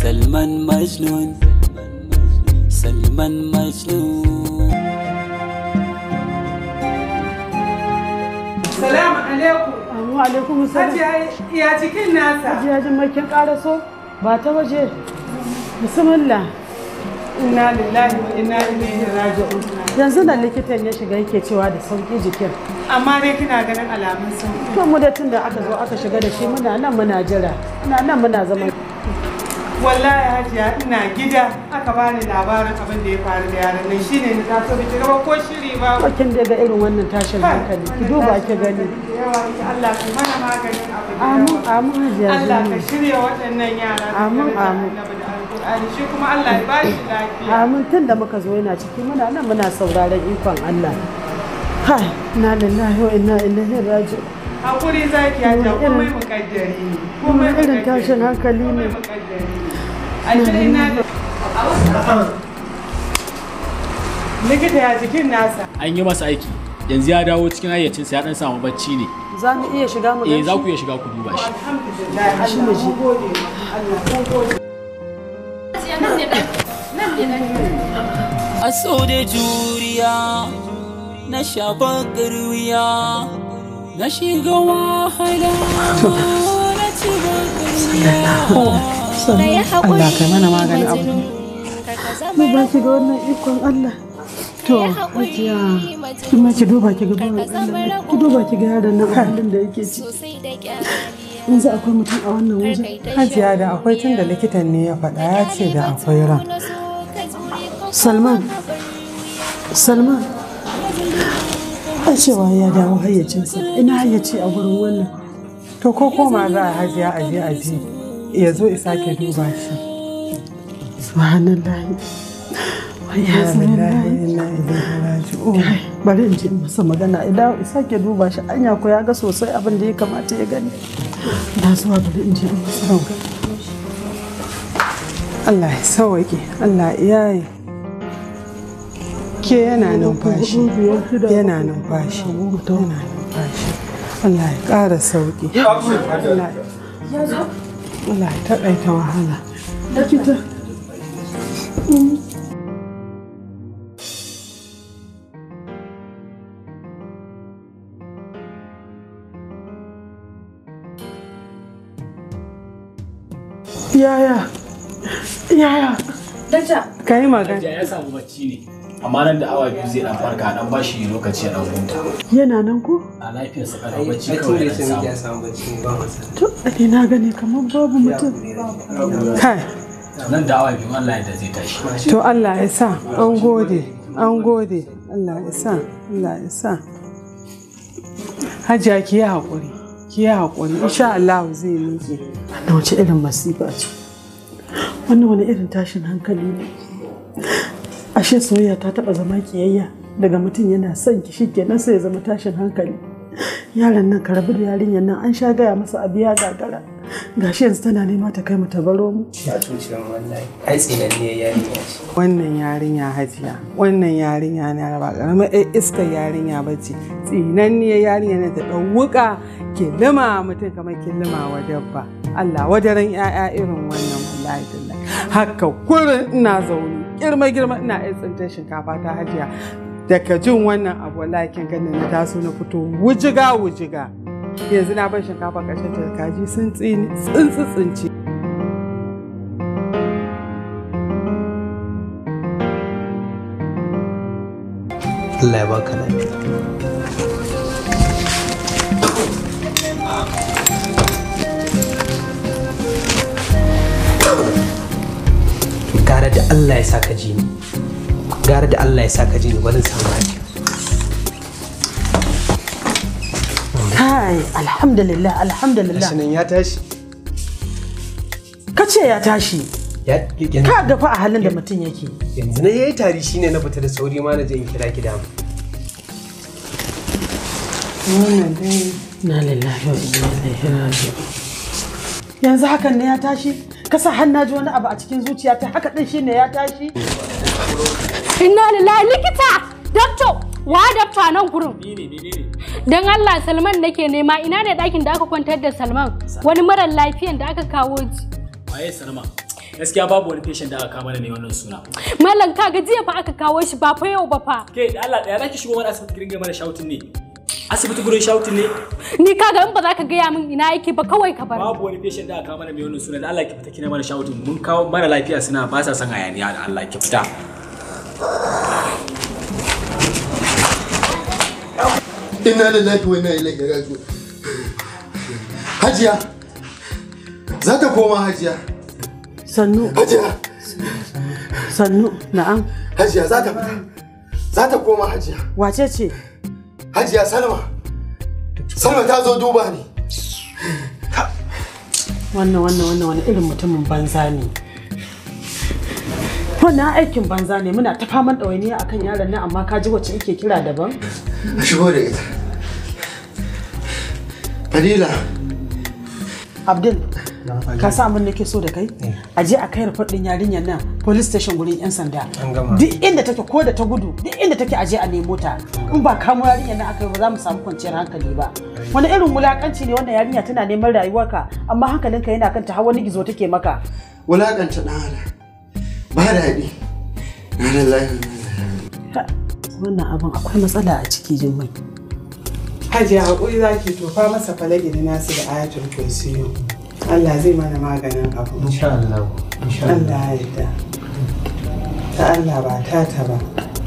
Salman Majnun Salman Majnun Salamu alaikum. Amma alaikum salam. Hajiya ya cikin nasa. Hajiya jimakin karaso ba ta waje. Bismillah. Inna lillahi wa inna ilaihi raji'un. Yanzu nan likitan ya shiga yake cewa da sauki jikin. Amma dai kina ganin alamun sauki. To mu da tun da aka zo aka shiga da shi muna nan muna jira. Muna nan muna zama. Wallahi Hajiya ina gida aka bani labarin abin da ya faru da yaran nan shine ni taso biki gaba ko shiri ba. Bakin da ga irin wannan tashin hankali. Ki duba ki gani. Yawa ki Allah ki mana maganin abu da Amin yawa. amin hajiya. Allah ka Zainab. shirya waɗannan yara. da Amin, darajar amin. Annabi da Alƙur'ani shi kuma Allah ya bashi lafiya. Amin tun da muka zo yana ciki muna nan muna sauraron ikon Allah. Hai, na lillahi wa inna ilaihi raji'un. Hakuri zaki Hajiya komai muƙaddari ne. Komai Wani irin muƙaddari. tashin hankali ne. Komai muƙaddari. A cikin na Likita ya jikin nasa. an yi masa aiki yanzu ya dawo cikin hayyacinsa ya dan samu bacci ne Za mu iya shiga mu eh gan za shi? ku iya shiga ku duba shi Alhamdulillah. Allah mun gode ma Allah mun gode. A so da juriya na shafa wuya na shiga wahala na ci Allah kai mana maganin abu. Mu ba ki ga wannan ikon Allah. To, hajiya, kuma ki duba ki ga bawan Allah, ki duba ki ga yaron nan halin da yake ci. Yanzu akwai mutum a wannan wajen. Hajiya da akwai tun da likitan ne ya faɗa ya ce da akwai ran. Salman, Salman, a cewa ya dawo hayyacinsa, ina hayyaci a gurin wannan. To ko koma za a hajiya a je a ji ya zo isa ke duba shi. Subhanallah. Ya Inna lillahi Salman. wa inna ilaihi raji'un. bari in ji in masa magana idan sake duba shi anya ko ya ga sosai abin da ya kamata ya gani da zuwa bari in ji in masa magana Allah ya sauke, Allah ya yi. Ke yana numfashi, yana numfashi, yana numfashi. Allah ya ƙara sauki. Allah Allah ya taƙaita wahala. likita yaya yaya Ka yi magana. Hajiya ya samu bacci ne amma nan da awa biyu zai dan farka dan ba shi lokaci ya dan huta yana nan ko a lafiyarsa kana bacci kawai ya dan samu to ake na gani kamar babu mutum Kai, nan da awa biyu Allah ya da zai tashi to Allah ya sa, an gode, an gode. Allah ya sa, Allah ya sa. Hajiya ki yi haƙuri, ki yi haƙuri. Insha Allah zai miƙe. wannan wace irin masifa ce wannan wani irin tashin hankali ne ashe soyayya ta taba zama kiyayya daga mutum yana son ki shikenan sai ya zama tashin hankali yaron nan ka rabu da yarinyar nan an sha gaya masa abu ya gagara gashi yanzu tana nema ta kai mu ta baro mu ya cuce mu wallahi ai tsinanniyar yarinya ce Wannan yarinya hajiya, wannan yarinya na ba ƙaramar ɗan iskar yarinya ba ce. Tsinanniyar yarinya na ta ɗan wuƙa ke lima mutum kamar ke lima wa dabba. Allah wadaran 'ya'ya irin wannan wallahi tallahi. Haka kurin ina zaune girma girma ina iya tsintar shinkafa ta hajiya. Daga jin wannan abu wallahi kin ganin na taso na fito wujiga wujiga. Yanzu na bar shinkafa ƙarshen ta kaji sun tsini tsuntsu tsinci. Allah ya baka lafiya gara da Allah ya saka ji ni gara da Allah ya saka ji ni wani samu lafiya kai alhamdulillah alhamdulillah gashi nan ya tashi ka ce ya tashi ya yanzu ka gafa a halin da mutum yake yanzu na yayi tari shine na fita da sauri ma na je in kira ki da mu Wannan dai na lillahi wa inna ilaihi raji'un yanzu hakan ne ya tashi kasa har na ji wani abu a cikin zuciyata haka din shine ya tashi Inna lillahi likita! Doctor! Wa dakta nan gurin? Don Allah Salman nake nema ina ne ɗakin da aka kwantar da Salman wani marar lafiyan da aka kawo ji. waye sanama gaskiya babu wani patient da aka kama da mai wannan suna Malam kaga jiya fa aka kawo shi ba fa yau ba fa. ke da Allah ɗaya zaki shigo wani asibiti gidan mana shouting ne asibiti gurin shouting ne Ni kaga in ba za ka gaya min ina yake ba kawai ka bar. ni. babu wani patient da aka kama da mai wannan suna da Allah ki fita kina mana shouting mun kawo mara lafiya suna ba sa son hayaniya da Allah ki fita Inna lillahi wa inna ilaihi raji'un. Hajiya. Za ta koma Hajiya. sannu Hajiya. sannu na'am Hajiya za ta fita. Za ta koma Hajiya. wace ce Hajiya Salma. Salma ta zo duba ni. wannan wannan wannan wani irin mutumin banza ne wannan aikin banza ne muna ta faman ɗawainiya akan yaron nan amma ka ji wacce ike kira daban A shigo da ita. Fadila. abdul ka sa abin da ke so da kai a je a kai rufar ɗin yarinyar nan police station gurin yan sanda duk inda take ko da ta gudu duk inda take aje a nemo ta in ba kamo yarinyar nan aka yi ba za mu samu kwanciyar hankali ba wani irin wulakanci ne wannan yarinya tana neman rayuwarka amma hankalinka yana kanta har wani gizo take maka Wulaƙanta ɗan adam. Ba daɗi. Na lillahi wa inna ilaihi Ha, wannan abin akwai matsala a ciki jin mai Hajiya haƙuri za ki tofa masa falagi da nasu da ayatul kursiyo. Allah zai mana maganin abu. insha Allah insha Allah Allah ya yarda. Ta Allah ba ta ta ba.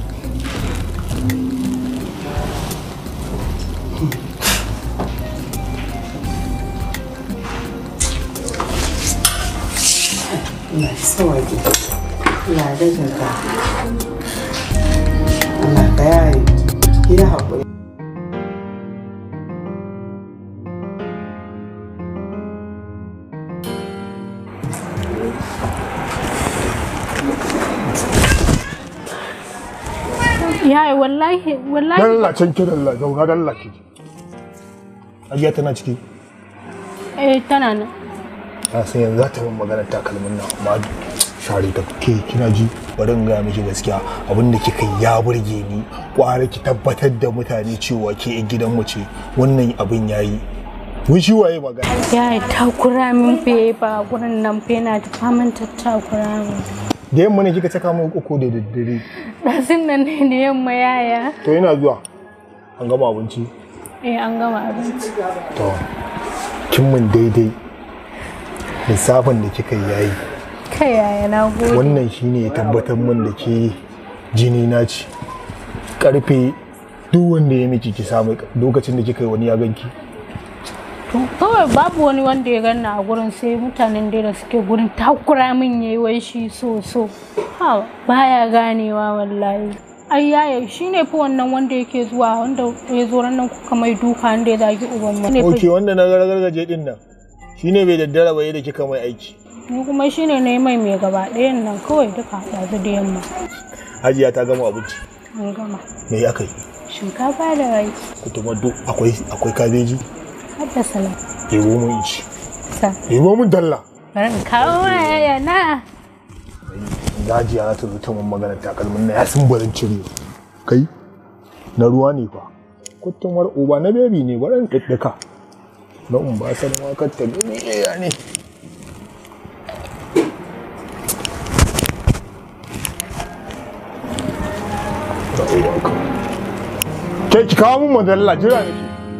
Allah ya sawaje. Allah ya gajarta. Allah ka yaye. Ki yi haƙuri. Yaya wallahi wallahi Dalla can ki dalla zauna dalla ki. Ajiya tana ciki. eh tana nan. Na san yanzu za ta min magana takalmin nan amma share ta ke kina ji bari in gaya miki gaskiya abin da kika yi ya burge ni kwara ki tabbatar da mutane cewa ke yan gidanmu ce wannan abin yayi mun shi waye magana Yaya takura min fe ba gurin nan fe na ta faman tattakura min. da yamma ne kika saka min uku da daddare Ɗazun nan ne da yamma yaya. to yana zuwa an gama abinci Eh an gama abinci. to kin mun daidai lissafin da kika yi yayi Kai yaya na gode. wannan shine ya tabbatar min da ke jini na ci karfe duk wanda ya miki ki samu lokacin da kika yi wani ya ganki To kawai babu wani wanda ya ganna a gurin sai mutanen dai da suke gurin takura min yayi wai shi so so. Ha baya ganewa wallahi. Ai yaya shine fa wannan wanda yake zuwa wanda ya zo ran nan kuka mai duka wanda ya zagi uban mu. Ne fa- ok wanda na gargaje din nan shine bai daddara ba da kika mai aiki Ni kuma shine ne mai mai gaba ɗayan nan kawai duka ɗazu da yamma. hajiya ta gama abinci An gama. me ya kai Shinkafa da rai kutumar akwai akwai kabeji har da salat. ɗebo mun ci Sa. ɗebo mun dalla Bari in kawo ma yaya na. Hajiya za ta zo ta mun magana takalmin na ya sun barin cire kai na ruwa ne fa kutumar uba na bebi ne bari in ɗaɗɗaka na in ba san wakar ta ne ya ne Ke ki kawo mun madalla jira nake.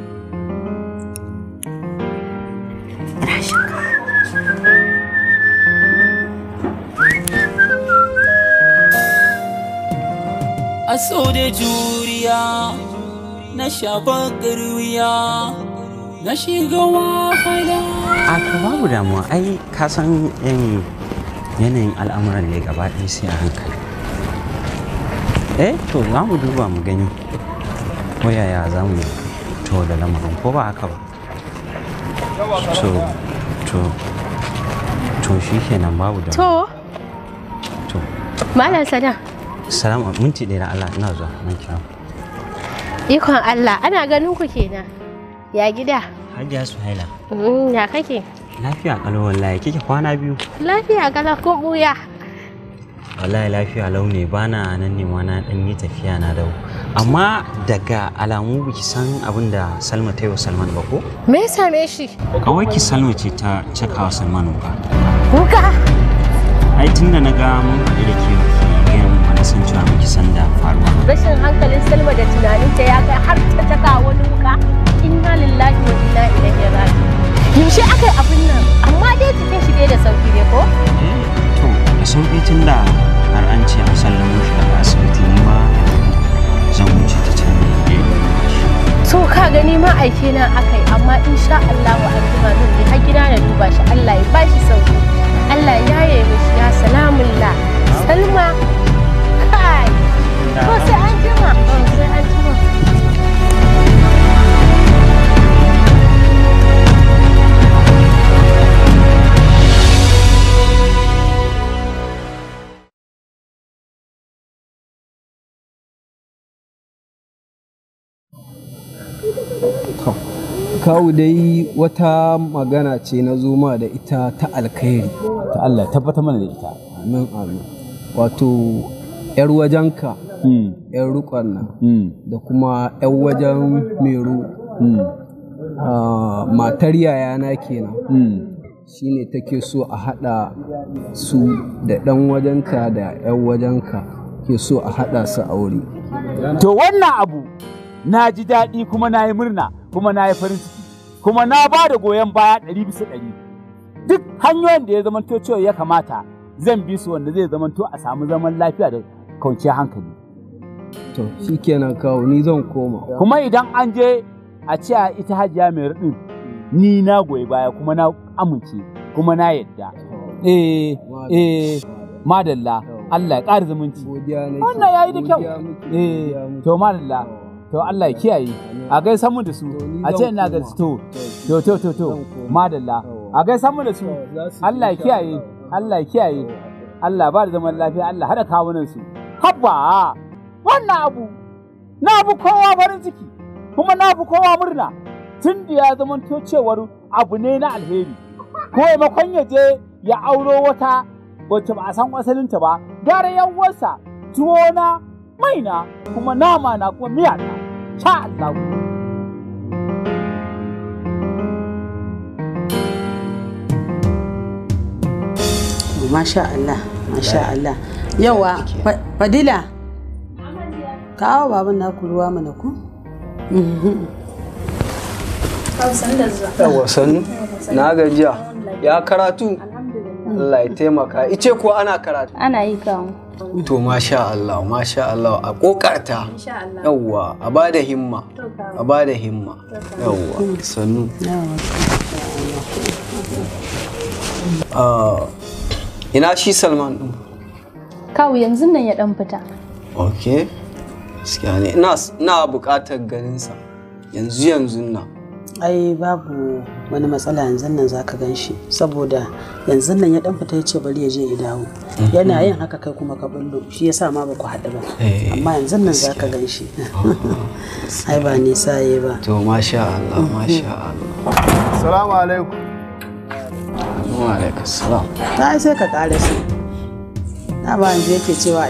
aso da juriya na shafa wuya na shiga wahala a to babu damuwa ai ka san yin yanayin al'amuran ne gaba ɗaya sai a hankali eh to za mu duba mu gani ko yaya za mu to da lamarin ko ba haka ba to to to shi kenan babu da To, to Malam Sada, salamu minti ɗaya da Allah ina zuwa nan kira ikon Allah, ana ganin ku kenan. Ya gida? Hajiya Suhaila Mm, ya kake? lafiya kalau wallahi kike kwana biyu Lafiya kala kun buya. wallahi lafiya lau ne bana nan ne ma na dan yi tafiya na dau amma daga alamu biki san abin da Salma ta yi wa Salman ba ko Me ya same shi? kawai ki Salma ce ta cakawa Salman ba Wuka! ai tun da na ga mun haɗu da ke gaya mun wani san cewa miki san da faruwa rashin hankalin salma da tunaninta ya kai har ta taka wani wuka inna lillahi wa inna ilaihi raji'un yaushe aka yi abin nan amma dai jikin shi dai da sauki ne ko to da sauƙi tun da har an ce an sallamo shi daga asibiti ni ma zan wuce ta can ne so ka gani ma aike na akai amma insha Allah wa anjima zan je har gida na duba shi Allah ya bashi sauki Allah ya yaye mishi ya salamullah Salma kai ko sai an jima sai an jima kawu dai wata magana ce na zoma da ita ta alkhairi ta Allah tabbata mana da ita amin amin wato yar wajenka yar rukon nan da kuma yar wajen meru matar yayana kenan shine take so a haɗa su da ɗan wajenka da yan wajenka ke so a haɗa su aure to wannan abu na ji daɗi kuma na yi murna kuma na yi farin ciki kuma na ba da goyon baya ɗari bisa ɗari duk hanyoyin da ya zamanto cewa ya kamata zan bi su wanda zai zamanto a samu zaman lafiya da kwanciyar hankali to shikenan kawo ni zan koma kuma idan an je a ce a ita hajiya mai raɗin ni na goyi baya kuma na amince kuma na yadda eh eh madalla Allah ya ƙara zumunci wannan yayi da kyau eh to madalla to Allah ya kiyaye a gaisa mu da su a ce ina ga to to to to to madalla a gaisa mu da su Allah ya kiyaye Allah ya kiyaye Allah ba da zaman lafiya Allah hada kawunan su habba wannan abu na bu kowa farin ciki kuma na bu kowa murna tun da ya zama to cewar abu ne na alheri ko maimakon ya je ya auro wata wacce ba a san asalinta ba gara yawarsa tuwo na maina kuma nama na kuma miya na sha Allah. Masha Allah, Masha Allah. Yawa, Fadila, kawo baban naku ruwa mana ku? Yawa sannu, na gajiya, ya karatu? Allah ya taimaka. Ice ko ana karatu? Ana yi kawo. To masha Allah, masha Allah a kokarta. Yawwa, a ba da himma. A ba da himma. Yawwa, sannu. Ah, Ina shi Salman ɗin? Kawu yanzu nan ya dan fita. Ok. Gaskiya ne. Ina ina buƙatar ganinsa. Yanzu yanzu nan. Ai babu wani matsala yanzu nan za ka gan shi saboda yanzu nan ya dan fita ya ce bari ya je ya dawo. Yana yin haka kai kuma ka bullo shi yasa ma ba ku haɗu ba. Amma yanzu nan za ka gan shi. Ai ba nisa yi ba. To masha Allah, masha Allah. Assalamu alaikum. Wa alaikum salam. Ta sai ka ƙara su. Na ba yanzu yake cewa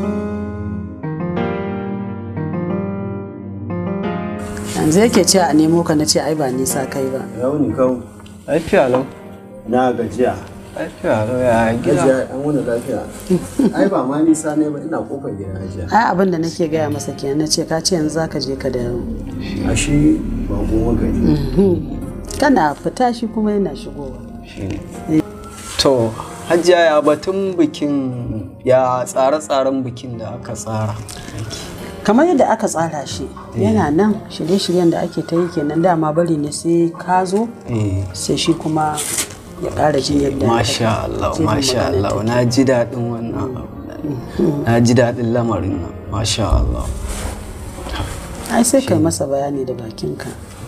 yanzu yake cewa a nemo ka na ce ai ba nisa kai ba. Yau ni kawo. Lafiya lau. Na gajiya. Lafiya lau ya gida. Gajiya an wani lafiya. Ai ba ma nisa ne ba ina kofar gida hajiya. Ai abin da nake gaya masa kenan na ce ka ce yanzu zaka je ka dawo. Ashe ba goma gari. Kana fita shi kuma yana shigowa. To, hajiya ya batun bikin ya tsare-tsaren bikin da aka tsara. kamar yadda aka tsara shi yana nan shirye-shiryen da ake ta yi kenan dama bari ne sai ka zo sai shi kuma ya ƙara jin yadda Masha Allah, masha Allah, na ji daɗin wannan abu. Na ji daɗin lamarin nan, masha Allah. ai sai kai masa bayani da bakinka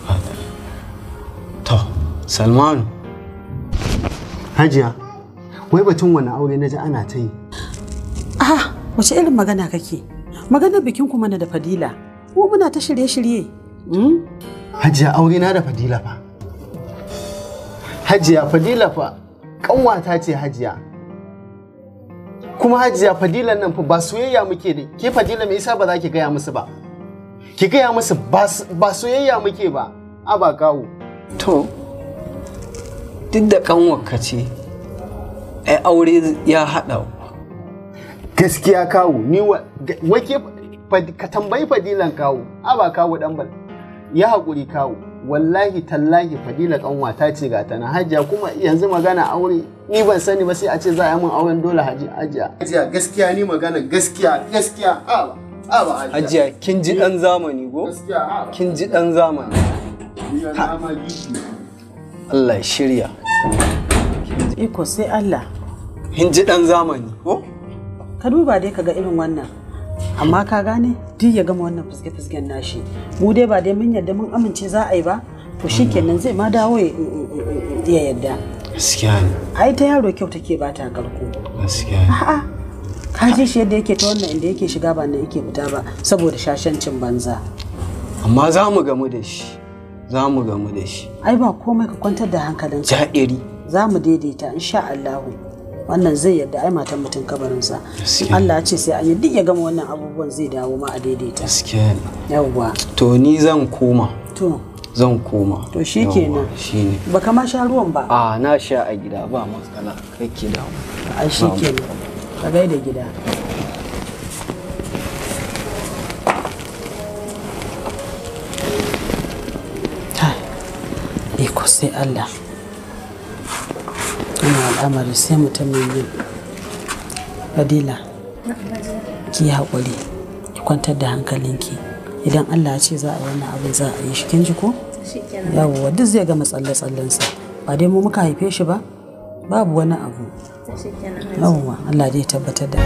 To, Salmanu. Hajiya, wai batun wani aure na ji ana ta yi. ah wace irin magana kake maganar bikin kuma na da fadila ko muna ta shirye-shirye Hajiya aure na da Fadila fa. Hajiya Fadila fa kanwata ce Hajiya. Kuma Hajiya Fadilan nan fa ba soyayya muke da ke Fadila me yasa ba za ki gaya musu ba? Ki gaya musu ba s- ba soyayya muke ba. A ba kawo. To, duk da kanwarka ce, ai aure ya haɗa gaskiya kawo ni wa ga- wake fad- ka tambayi fadilan kawo a ba kawo dan bal ya haƙuri kawo wallahi tallahi fadila kanwata ce ga ta na hajiya kuma yanzu magana aure ni ban sani ba sai a ce za a yi min auren dole haji hajiya hajiya gaskiya ni magana gaskiya gaskiya a ba a ba hajiya kin ji ɗan zamani go gaskiya a ba kin ji ɗan zamani Ha. ma giki Allah ya shirya iko sai Allah kin ji ɗan zamani ko ka duba dai ka ga irin wannan amma ka gane duk ya gama wannan fuske-fusken nashi mu dai ba dai mun yarda mun amince za a yi ba to shikenan zai ma dawo ya ya yarda gaskiya ne ai ta yaro kyau take ba ta karko gaskiya ne a'a ka ji shi yadda yake ta wannan inda yake shiga ba nan yake fita ba saboda shashancin banza amma za mu gamu da shi za mu gamu da shi ai ba komai ka kwantar da hankalinka ja'iri za mu daidaita insha Allahu wannan zai yarda ai matan mutum kabarinsa in Allah ya ce sai an yi duk ya gama wannan abubuwan zai dawo ma a daidaita gaskiya ne yawwa to ni zan koma to zan koma to shikenan shine baka ma sha ruwan ba a na sha a gida ba matsala kai ki damu ai shikenan ka gaida gida Tai, iko sai Allah ina al'amari sai mutumin yin fadila ki haƙuri ki kwantar da hankalinki idan Allah ya ce za a yi wannan abin za a yi shi kin ji ko yawwa duk zai gama tsalle-tsallensa ba dai mu muka haife shi ba babu wani abu yawwa Allah dai ya tabbatar da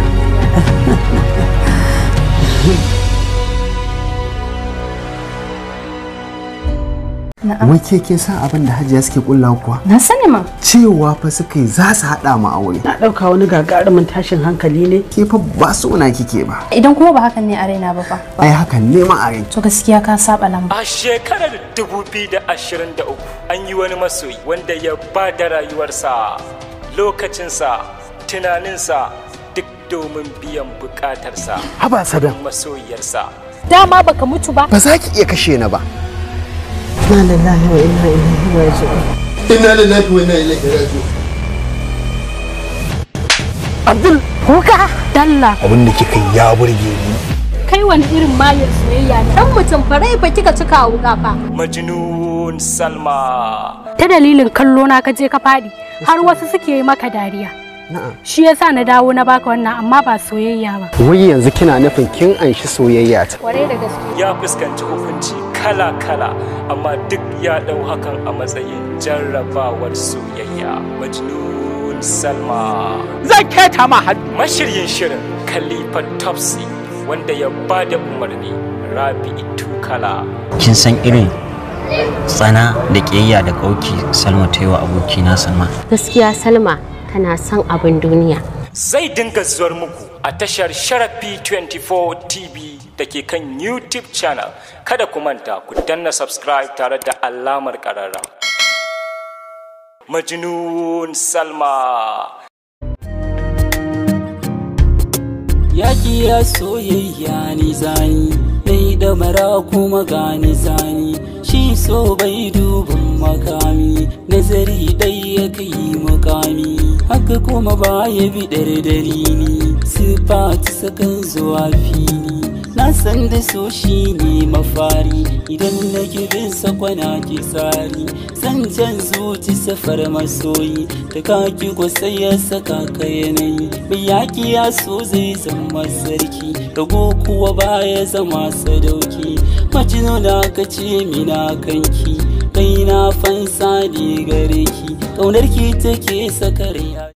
wai ke kin san abin da hajiya suke kulla kuwa Na sani ma. cewa fa suka yi za su haɗa mu aure na ɗauka wani gagarumin tashin hankali ne ke fa ba su una kike ba Idan kuma ba hakan ne a raina ba fa. ai hakan ne ma a rai To gaskiya ka saba lamba. A shekarar 2023 an yi wani masoyi wanda ya ba da rayuwarsa, lokacinsa, tunaninsa duk domin biyan bukatarsa. Haba Saddam. Masoyiyarsa. Dama baka mutu ba. ba za ki iya kashe ni ba inna lillahi wa inna ilaihi raji'un inna lillahi wa inna ilaihi raji'un Abdul kuka dalla. abin da kika yi ya burge ni Kai wani irin mayar soyayya ne. Dan mutum farai fa kika cika wuka fa. Majnun Salma. Ta dalilin kallo na ka je ka fadi har wasu suke yi maka dariya. Shi yasa na dawo na baka wannan amma ba soyayya ba. wai yanzu kina nufin kin anshi soyayya ta Kwarai da gaske. Ya fuskanci hukunci kala-kala amma duk ya ɗau hakan a matsayin jarrabawar soyayya. Majnun Salma. Zan keta ma hannu. Mashiryin shirin Khalifa Topsy wanda ya ba da umarni Rabi'u Tukala. kin san irin tsana da ƙiyayya da ƙauki salma ta yi wa abokina salma Gaskiya Salma tana son abin duniya. Zai dinga zuwar muku a tashar Sharafi 24 TV da ke kan YouTube channel. Kada ku manta ku danna subscribe tare da alamar ƙararra. Majnun Salma. Yaki ya soyayya ni zani Mai da mara kuma gani zani Shi so bai dubin makami Nazari dai ya kai mukami Haka kuma ba ya bi dalili Sifati sakan zuwa fili Na san da so shi ne mafari Idan na bin sakwana ki tsari Zancen zuci safar masoyi Da kaki ko sai ya saka ka yanayi Mai yaki ya so zai zama sarki Rago kuwa baya zama sadauki Majinuna ka ce mina kanki Kai na fansa ne gare ki Ƙaunar ki take sakar ya